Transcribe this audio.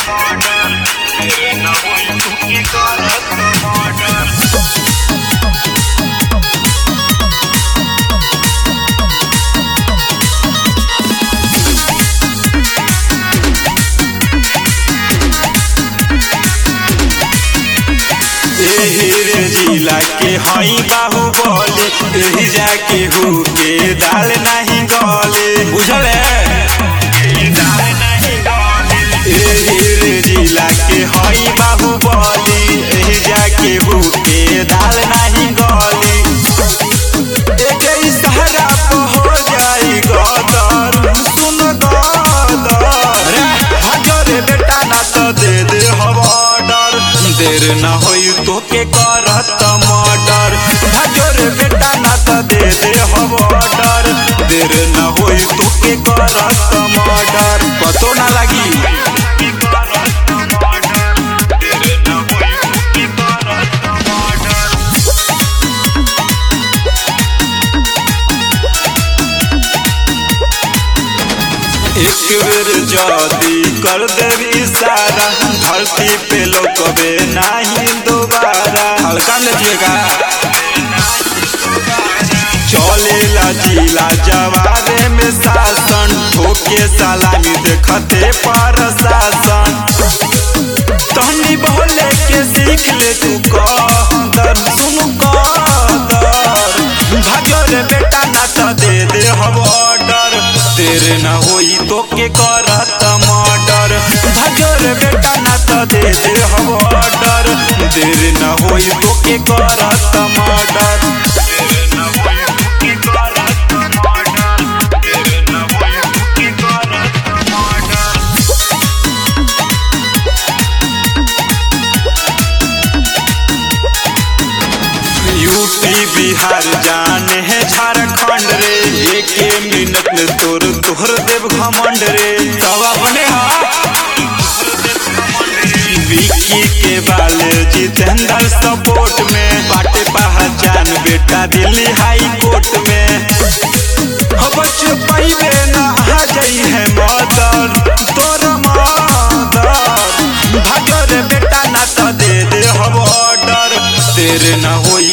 एही रे जिला के हई बाहुबली एही जाके हु के दाल नहीं गले बुझल एही रे जिला के हई बाहुबली एही जाके हु के दाल नहीं गले एक इशारा पे हो जाई गदर सुन गदर रे हजरे बेटा ना तो दे दे हवा ऑर्डर देर न होई तो के करत मर्डर भजोर बेटा ना तो दे दे हवा ऑर्डर देर न होई तो के करत मर्डर पतो ना लगी एक बेर जदी कर देवी इशारा धरती पे लोकबे नहीं दोबारा हल्का लीजिएगा चलेला जिला जवारे में शासन ठोके सलामी देखते पर शासन तहनी बोले के सीख ले तू कदर सुन कदर भाग्य रे बेटा ना तो दे दे हम ऑर्डर तेरे ना होई तो के करत मर्डर भाग्य रे बेटा ना तो दे दे हम ऑर्डर तेरे ना होई तो के करत मर्डर तेरे ना होई तो के करत मर्डर तेरे ना होई तो के करत मर्डर यूपी बिहार जाने है झारखंड रे एक मिनट में तोर तोहर देव घमंड रे तवा बने हा विक्की के बाले जितेंद्र सपोर्ट में बाटे पहचान बेटा दिल्ली हाई कोर्ट में हो बच पाइबे ना आ जाई है मदर तोर मदर भागर बेटा ना तो दे दे हम ऑर्डर तेरे ना होई